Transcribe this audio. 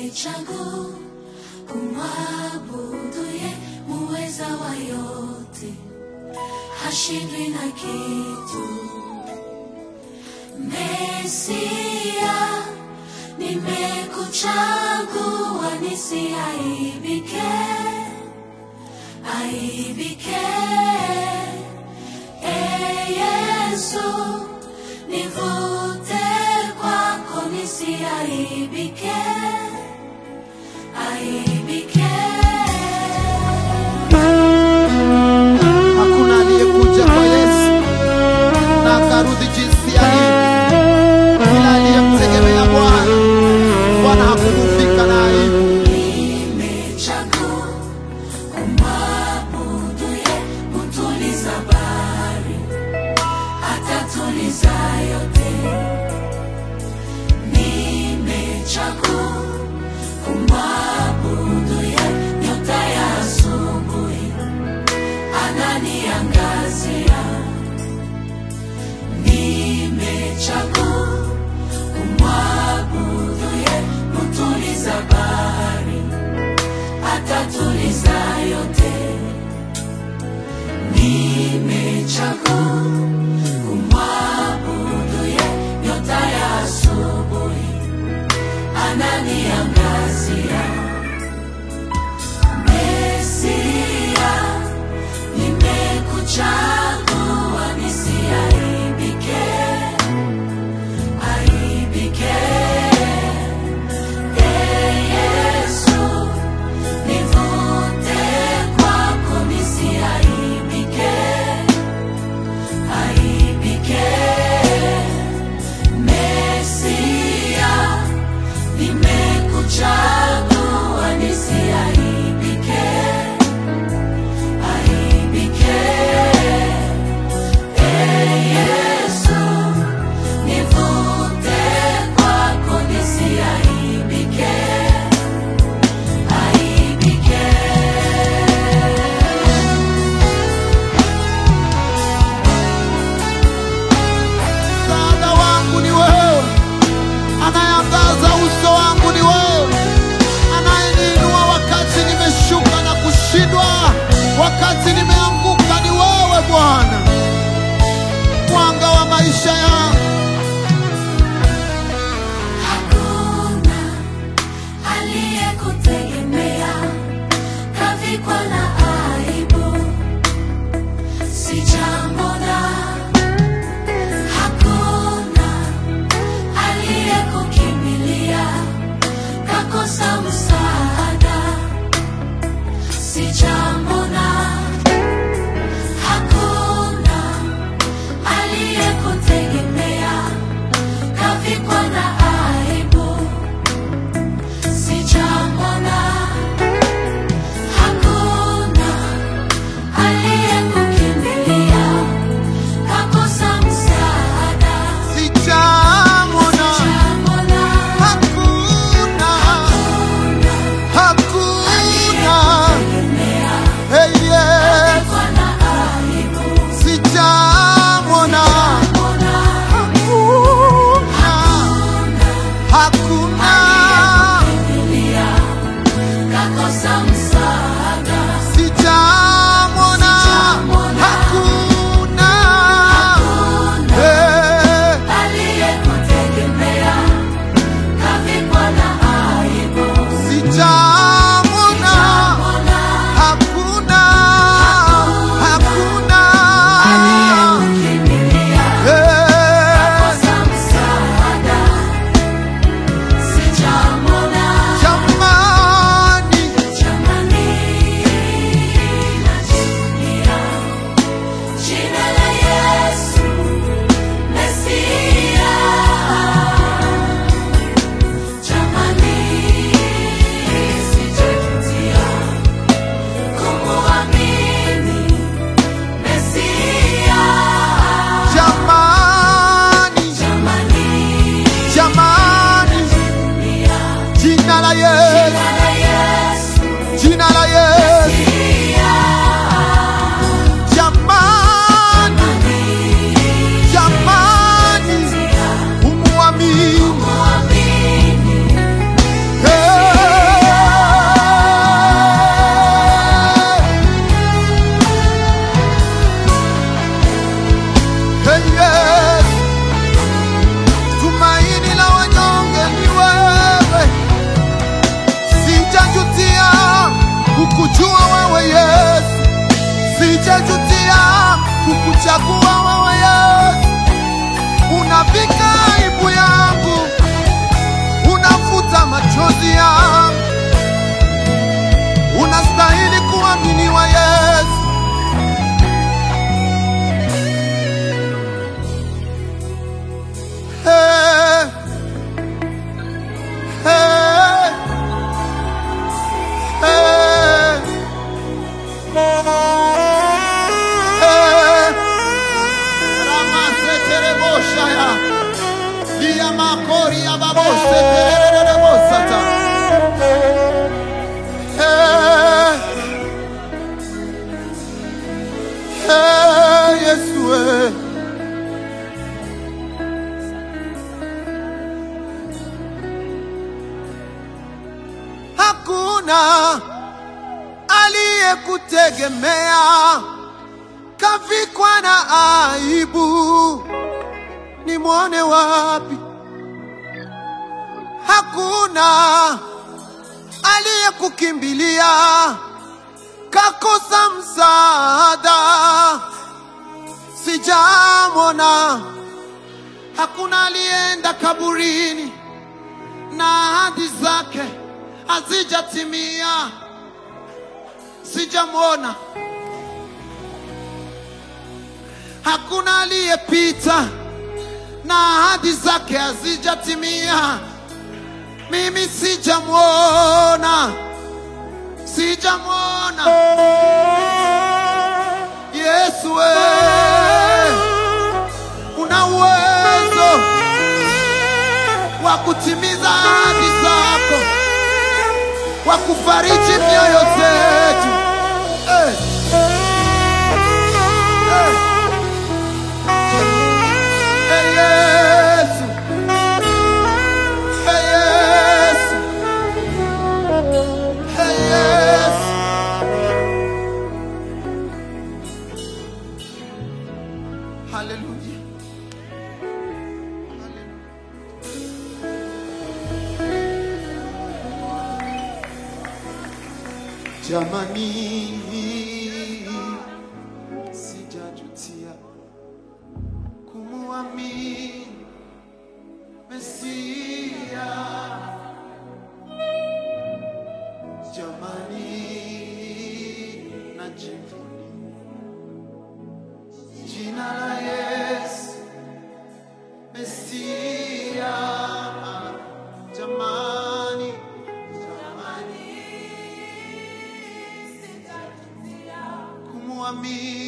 Nimechagua kumwabudu ye muweza wa yote, hashindwi na kitu. Mesia, nimekuchagua nisiaibike, aibike. E Yesu, nivute kwako nisiaibike, aibike. Hakuna aliyekuja kwa Yesu na akarudi jinsi alivyo, ila aliyemtegemea Bwana, Bwana hakufika na aibu. Nimechagua kumwabudu ye, mtuliza bahari, atatuliza yote. Nimechagua kumwabudu ye, nyota ya asubuhi, ananiangazia. Nimechagua kumwabudu ye, mtuliza bahari atatuliza yote. Nimechagua kumwabudu ye, nyota ya asubuhi ananiangazia. Mesia, nimekuchagua nisiaibike, aibike. Ee Yesu, nivute kwako nisiaibike, aibike. Mesia, nimekuchagua nisiaibike, aibike. Ee Yesu, nivute kwako nisiaibike, aibike. Msaada wangu ni wewe, anayeangaza uso wangu ni wewe, anayeniinua wakati nimeshuka na kushindwa, wakati nimeanguka ni wewe Bwana, mwanga wa maisha yangu. Hakuna aliyekutegemea kavikwa na aibu, sijamwona. Hakuna aliyekukimbilia kakosa msaada, sijamwona. Hakuna aliyekutegemea kavikwa na aibu, sijamwona. Hakuna aliyekukimbilia kakosa msaada, Sijamwona, sijamwona. hakuna, hakuna, Aliyekutegemea hey, yeah. kavikwa na aibu, Sijamwona, sijamwona. hakuna, hakuna, Aliyekukimbilia kakosa msaada, sijamwona, hakuna, eh, aliyekutegemea kavikwa na aibu, sijamwona, sijamwona. hakuna, hakuna, Aliyekukimbilia eh, kakosa msaada, sijamwona. jamani, Jamani, najivunia jina la Yesu Mesia. Jamani, sijajutia kumuamini Mesia. jamani, Jamani, jamani, najivunia jina la Yesu, jina la Yesu jina la Yesu, Mesia. jamani, jamani, umuamini, Muamini eh, kori ya babose tererere bosata. Hey. Hey, Yesu eh. Hakuna aliyekutegemea kavikwa na aibu, nimwone wapi? Hakuna aliyekukimbilia kakosa msaada, sijamwona. Hakuna aliyeenda kaburini na ahadi zake hazijatimia, sijamwona. Hakuna aliyepita na ahadi zake hazijatimia, mimi sijamwona, sijamwona. Yesu wewe una uwezo wa kutimiza ahadi zako, wa kufariji mioyo zetu. Eh. Eh. Eh, Yesu. Eh, Yesu. Eh, Yesu. Hallelujah. Hallelujah. Jamani, sijajutia kumuamini Mesia. Jamani, najivunia jina la Yesu Mesia. Jamani, jamani kumuamini